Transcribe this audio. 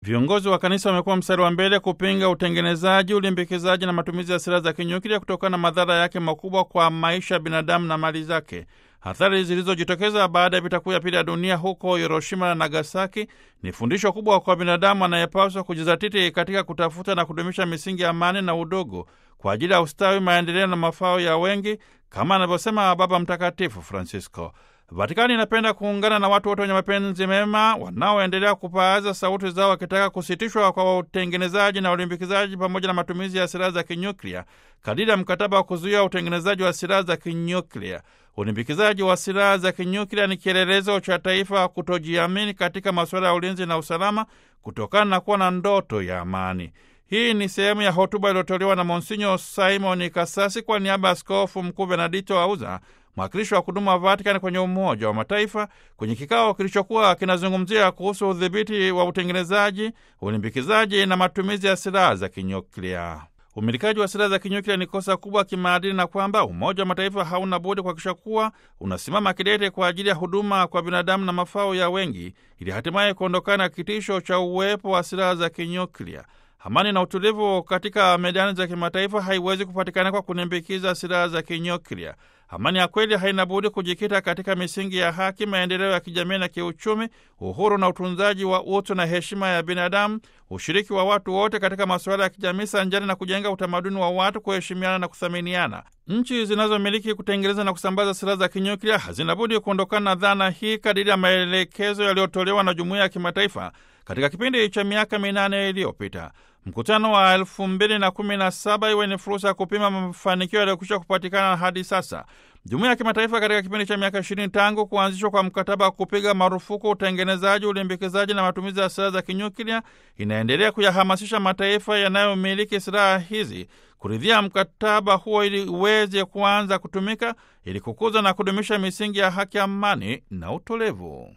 Viongozi wa kanisa wamekuwa mstari wa mbele kupinga utengenezaji, ulimbikizaji na matumizi ya silaha za kinyuklia kutokana na madhara yake makubwa kwa maisha ya binadamu na mali zake. Athari zilizojitokeza baada ya vita kuu ya pili ya dunia huko Hiroshima na Nagasaki ni fundisho kubwa kwa binadamu anayepaswa kujizatiti katika kutafuta na kudumisha misingi ya amani na udugu kwa ajili ya ustawi, maendeleo na mafao ya wengi, kama anavyosema Baba Mtakatifu Francisco. Vatikani inapenda kuungana na watu wote wenye mapenzi mema wanaoendelea kupaaza sauti zao wakitaka kusitishwa kwa utengenezaji na ulimbikizaji pamoja na matumizi ya silaha za kinyuklia kadiri ya mkataba wa kuzuia utengenezaji wa silaha za kinyuklia. Ulimbikizaji wa silaha za kinyuklia ni kielelezo cha taifa kutojiamini katika masuala ya ulinzi na usalama kutokana na kuwa na ndoto ya amani. Hii ni sehemu ya hotuba iliyotolewa na Monsinyo Simon Kasasi kwa niaba ya Askofu Mkuu Benedito Auza, mwakilishi wa kudumu wa Vatikani kwenye Umoja wa Mataifa, kwenye kikao kilichokuwa kinazungumzia kuhusu udhibiti wa utengenezaji, ulimbikizaji na matumizi ya silaha za kinyuklia. Umilikaji wa silaha za kinyuklia ni kosa kubwa kimaadili, na kwamba Umoja wa Mataifa hauna budi kuhakikisha kuwa unasimama kidete kwa ajili ya huduma kwa binadamu na mafao ya wengi, ili hatimaye kuondokana na kitisho cha uwepo wa silaha za kinyuklia. Amani na utulivu katika medani za kimataifa haiwezi kupatikana kwa kunimbikiza silaha za kinyuklia. Amani ya kweli haina budi kujikita katika misingi ya haki, maendeleo ya kijamii na kiuchumi, uhuru na utunzaji wa utu na heshima ya binadamu, ushiriki wa watu wote katika masuala ya kijamii, sanjani na kujenga utamaduni wa watu kuheshimiana na kuthaminiana. Nchi zinazomiliki kutengeneza na kusambaza silaha za kinyuklia hazina budi kuondokana na dhana hii kadiri ya maelekezo yaliyotolewa na jumuiya ya kimataifa katika kipindi cha miaka minane iliyopita. Mkutano wa elfu mbili na kumi na saba iwe ni fursa ya kupima mafanikio yaliyokwisha kupatikana hadi sasa. Jumuiya ya kimataifa katika kipindi cha miaka ishirini tangu kuanzishwa kwa mkataba wa kupiga marufuku utengenezaji, ulimbikizaji na matumizi ya silaha za kinyuklia inaendelea kuyahamasisha mataifa yanayomiliki silaha hizi kuridhia mkataba huo ili uweze kuanza kutumika ili kukuza na kudumisha misingi ya haki, amani na utulivu.